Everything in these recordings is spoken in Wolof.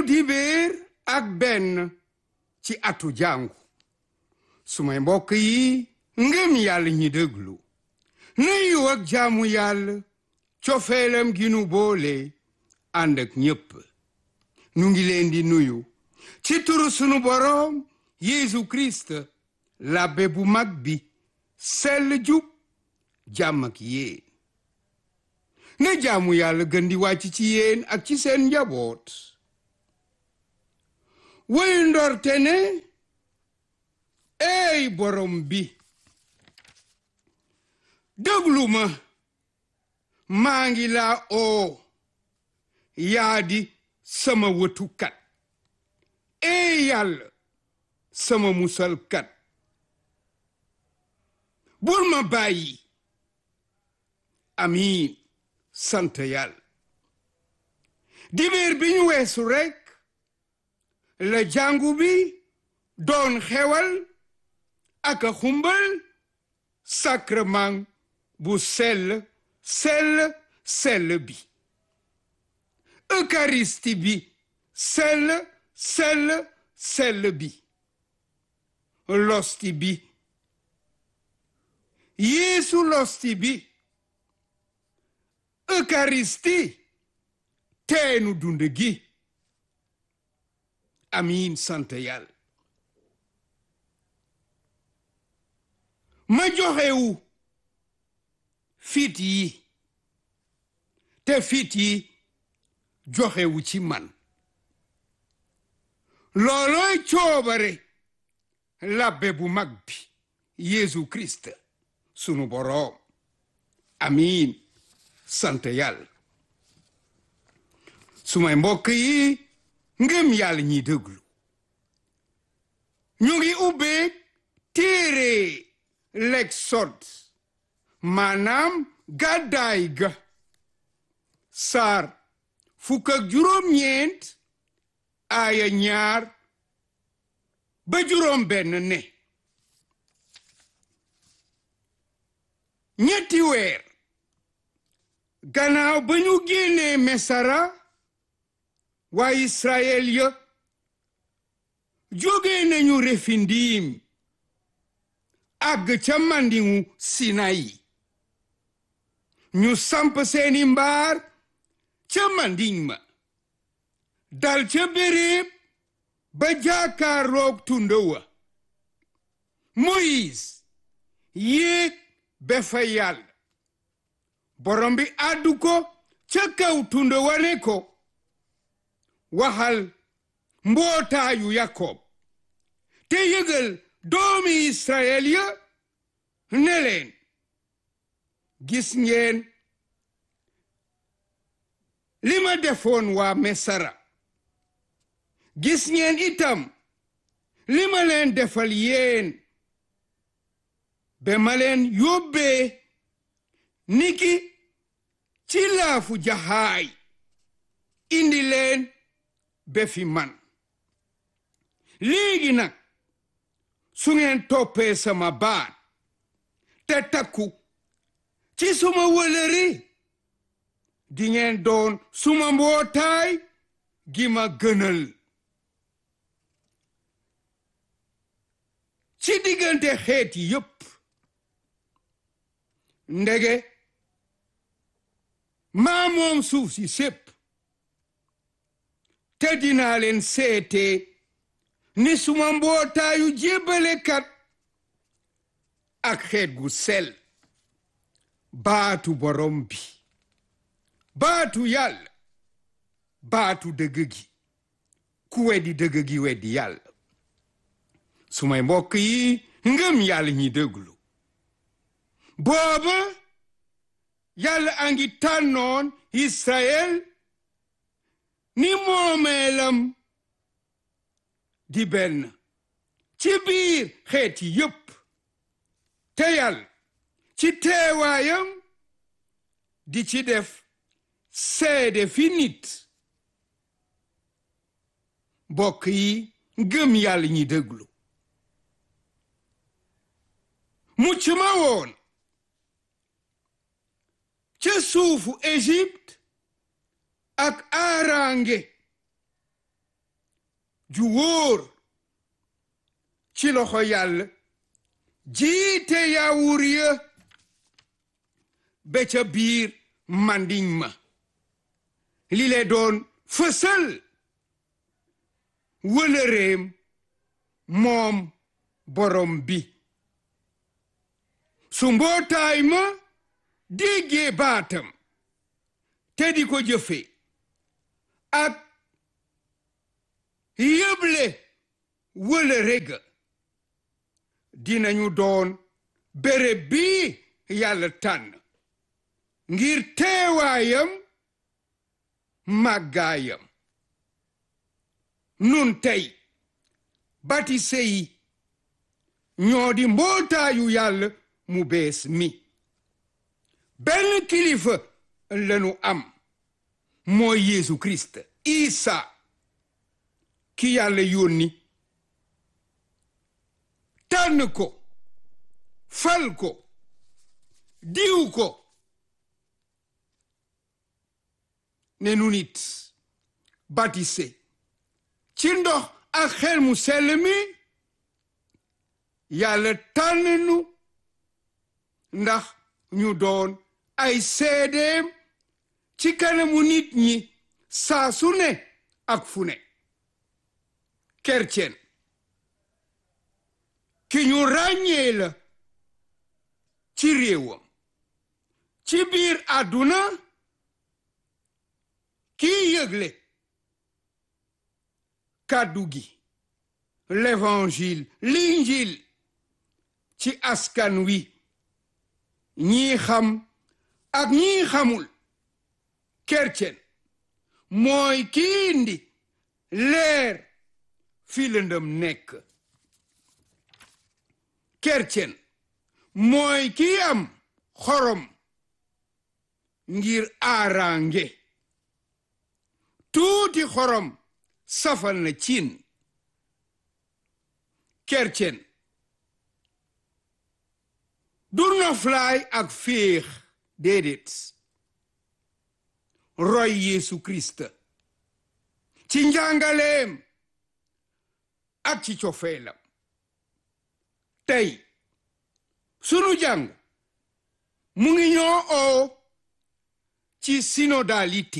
dibéer ak benn ci atu jàngu sumay mbokk yi ngëm yàlla ñi déglu nuyu ak jaamu yàlla cofeelam gi nu boole ànd ak ñépp nu ngi leen di nuyu ci turu sunu boroom Yeesu Kirist labbe bu mag bi sell jub jàmm ak yéen na jaamu yàlla gën di wàcc ci yéen ak ci seen njaboot woyu ndorte ne ey borom bi déglu ma maa ngi laa oo yaa di sama wëtukat ey yàlla sama musalkat bul ma bàyyi amiin sant yàlla dibéer bi ñu weesu rekk la jàngu bi doon xewal ak a xumbal sacrement bu sell sell sell bi eucharistie bi sell sell sell bi losti bi yeesu losti bi eucharistie teenu dund gi amiin sant yàlla ma joxewu fit yi te fit yi joxewu ci man loolooy coobare labbe bu mag bi Yeesu Kirist sunu boroom amiin sant yàlla sumay mbokk yi ngëm yàlla ñiy déglu ñu ngi ubbeeg téere l'Exode maanaam gàddaay ga saar fukk ak juróom-ñeent aaya ñaar ba juróom benn ne ñetti weer gannaaw ba ñu génnee mesara waa Israël ya jóge nañu refindiim àgg ca mandingu Sinayi ñu samp seeni mbaar ca manding ma dal ca béréb ba jaakaaroog tunda wa Moïse yéeg ba fa yàlla borom bi àddu ko ca kaw tunda wa ne ko waxal mbootaayu Yakob te yëgal doomi Israël ya ne leen gis ngeen li ma defoon waa Mesara gis ngeen itam li ma leen defal yéen ba ma leen yóbbee niki ci laafu jaxaay indi leen ba fi man léegi nag su ngeen toppee sama baat te takku ci suma wëlëri di ngeen doon suma mbootaay gi ma gënal ci diggante xeet yi yépp ndege maa moom suuf si sépp te dinaa leen seete ni suma mbootaayu jébbalekat ak xeet gu sel baatu borom bi baatu yàlla baatu dëgg gi ku weddi dëgg gi weddi yàlla sumay mbokk yi ngëm yàlla ñi déglu booba yàlla a ngi tànnoon Israël ni moomeelam di benn ci biir xeet yi yépp te yàlla ci teewaayam di ci def seede fi nit mbokk yi ngëm yàlla ñi déglu mucc ma woon ca suufu Égypte ak aarange ju wóor ci loxo yàlla jiite yaawur ya ba ca biir mandiñ ma li le doon fësal wëlëreem moom borom bi su mbootaay ma déggee baatam te di ko jëfe ak yëble wëlëre ga dinañu doon béréb bi yàlla tànn ngir teewaayam màggaayam nun tey batise yi ñoo di mbootaayu yàlla mu bees mi benn kilifa lanu am mooy Yeesu Kirist Isa ki yàlla yónni tànn ko fal ko diw ko ne nu nit batise ci ndox ak xel mu sell mi yàlla tànn nu ndax ñu doon ay seedeem ci kanamu nit ñi saa su ne ak fu ne kercen ki ñu ràññee la ci réewam ci biir àdduna kii yëgle kàddu gi l'évangile l'injil ci askan wi ñii xam ak ñii xamul kercen mooy kii indi leer fi lëndëm nekk kercen mooy kii am xorom ngir aarange tuuti xorom safal na cin kercen du noflaay ak féex déedéet roy Yeesu Kirist ci njàngaleem ak ci cofeelam tey sunu jàng mu ngi ñoo oo ci synodalité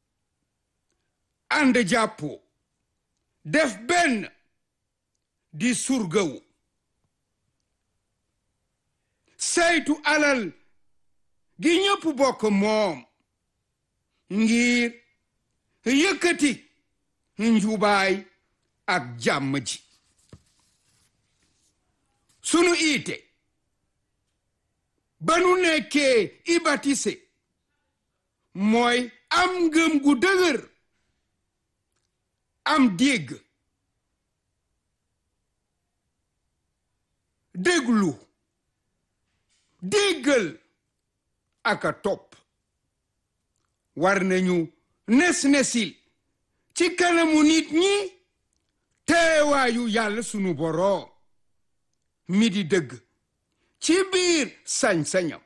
ànd jàppoo def benn di surgawu saytu alal gi ñëpp bokk moom ngir yëkkati njubaay ak jàmm ji sunu iite ba nu nekkee i batise mooy am ngëm gu dëgër am dégg déglu déggal ak a topp war nañu nes-nesil ci kanamu nit ñi teewaayu yàlla sunu boroom mi di dëgg ci biir sañ-sañam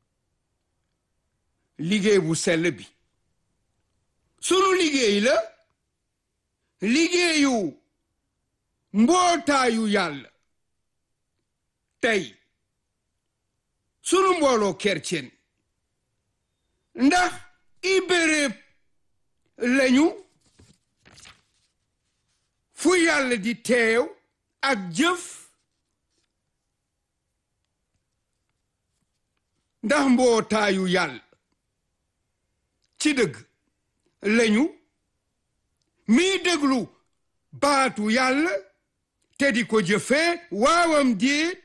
liggéey bu sell bi sunu liggéey la liggéeyu mbootaayu yàlla tey sunu mbooloo kercen ndax i béréb lañu fu yàlla di teew ak jëf ndax mbootaayu yàlla ci dëgg lañu mii déglu baatu yàlla te di ko jëfee waawam déet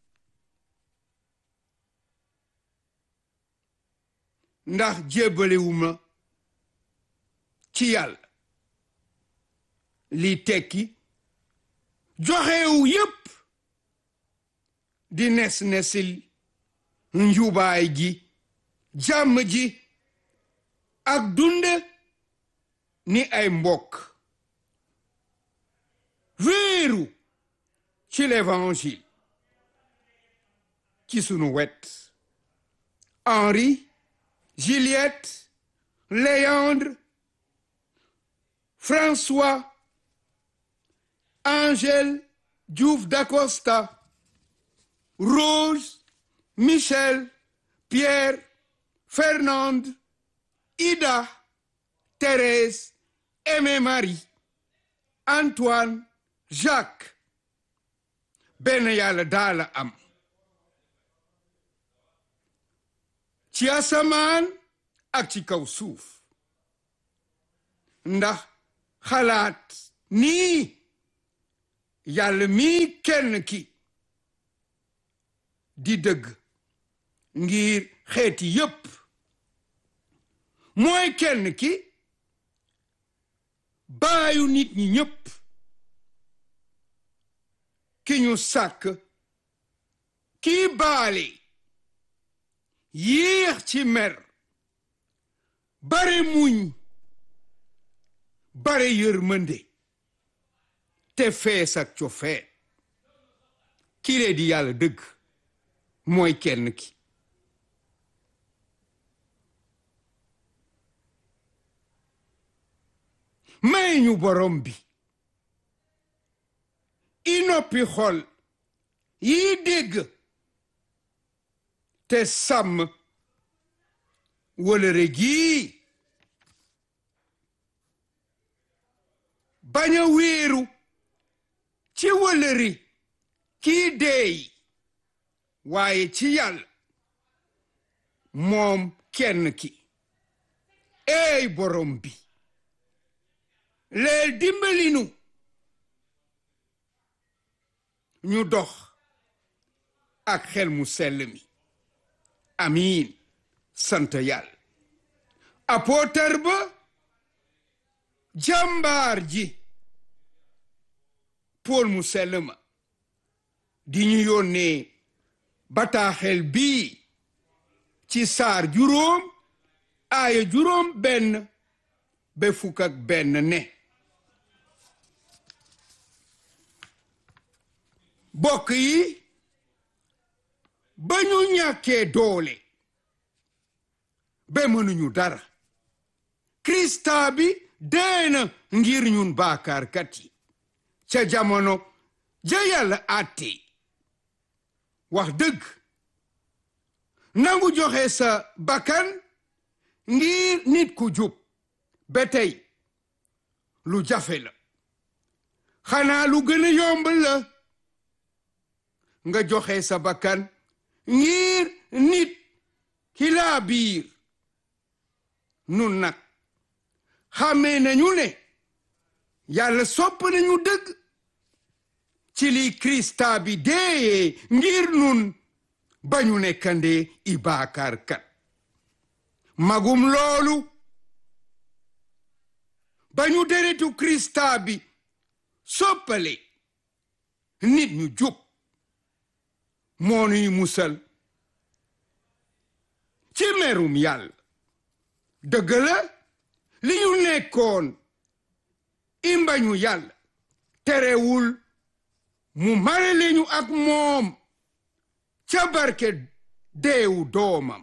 ndax jébbalewuma ci yàlla li tekki joxewu yépp di nes-nesil njubaay gi jàmm ji ak dunde ni ay mbokk wéeru ci l'évangile ci sunu wet Henri Juliette Léandre François Angèle Diouf d'Acosta Rose Michel Pierre Fernande Ida Thérèse Aimé Marie Antoine Jacques benn yàlla daala am ci asamaan ak ci kaw suuf ndax xalaat nii yàlla mii kenn ki di dëgg ngir xeeti yépp mooy kenn ki baayu nit ñi ñépp ki ñu sàkk kii baale yéex ci mer bare muñ bare yërmande te fees ak cofeet kile di yàlla dëgg mooy kenn ki may ñu borom bi i noppi xol yi dégg te sàmm wëlëre gii bañ a wéeru ci wëlëri kii deey waaye ci yàlla moom kenn ki eey borom bi leel dimbalinu ñu dox ak xel mu sell mi amiin sant yàlla apootar ba jàmbaar ji pool mu sell ma di ñu yónnee bataaxel bii ci saar juróom aaya juróom benn ba fukk ak benn ne bokk yi ba ñu ñàkkee doole ba mënuñu dara krista bi deena ngir ñun baakaarkat yi ca jamono ja yàlla àtte wax dëgg nangu joxe sa bakkan ngir nit ku jub ba tey lu jafe la xanaa lu gën a yomb la nga joxe sa bakkan ngir nit ki laa biir nun nag xàmmee nañu ne yàlla sopp nañu dëgg ci li krista bi deeyee ngir nun bañu nekkandee i baakaarkat magum loolu bañu deretu krista bi soppale nit ñu jub moo nuy musal ci merum yàlla dëgg la li ñu nekkoon imbañu yàlla terewul mu mare leñu ak moom ca barke deewu doomam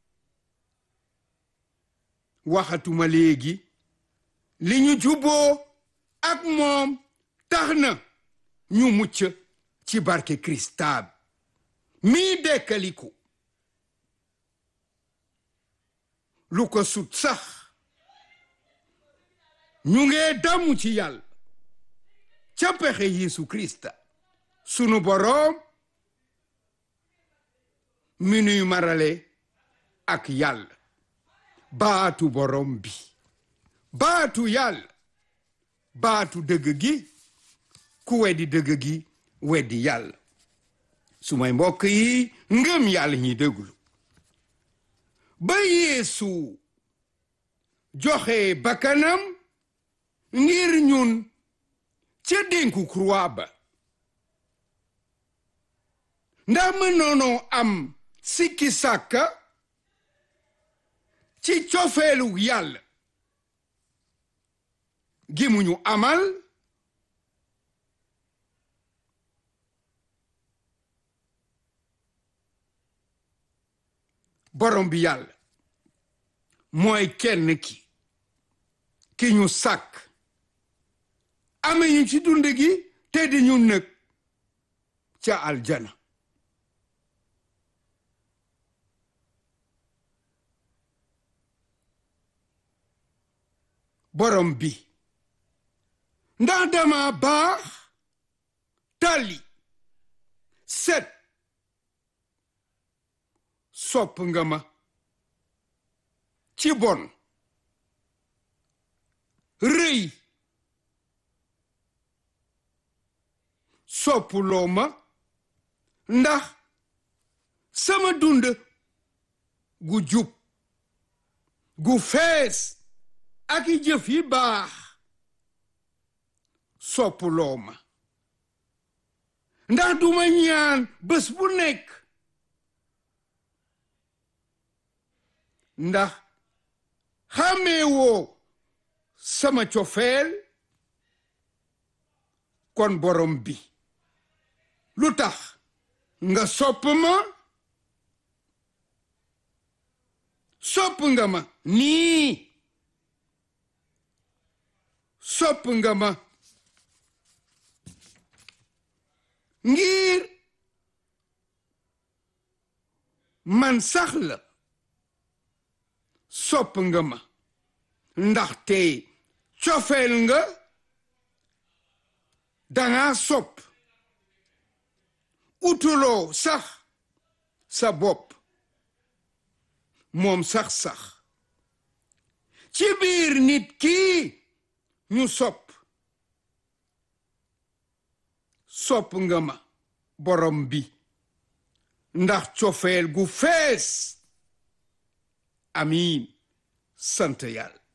waxatuma léegi li ñu juboo ak moom tax na ñu mucc ci barke Krista bi mii dekkaliku lu ko sut sax ñu ngee damu ci yàlla ca pexe Yeesu Krista sunu boroom mi nuy marale ak yàlla baatu boroom bi baatu yàlla baatu dëgg gi ku weddi dëgg gi weddi yàlla su may mbokk yi ngëm yàlla ñi déglu ba yeesu joxe bakkanam ngir ñun ca dénku croix ba ndax mënoonoo am sikki sàkka ci cofeelu yàlla gi mu ñu amal borom bi yàlla mooy kenn ki ki ñu sàkk ame ñu ci dund gi te di ñu nëg ca aljana borom bi ndax dama baax tali set sopp nga ma ci bon rëy soppuloo ma ndax sama dund gu jub gu fees ak i jëf yi baax soppuloo ma ndax duma ñaan bés bu nekk ndax xàmmee woo sama cofeel kon borom bi lu tax nga sopp ma sopp nga ma nii sopp nga ma ngir man sax la sopp nga ma ndaxte cofeel nga danga sopp utuloo sax sa bopp moom sax-sax ci biir nit kii ñu sopp sopp nga ma borom bi ndax cofeel gu fees amiin sant yàlla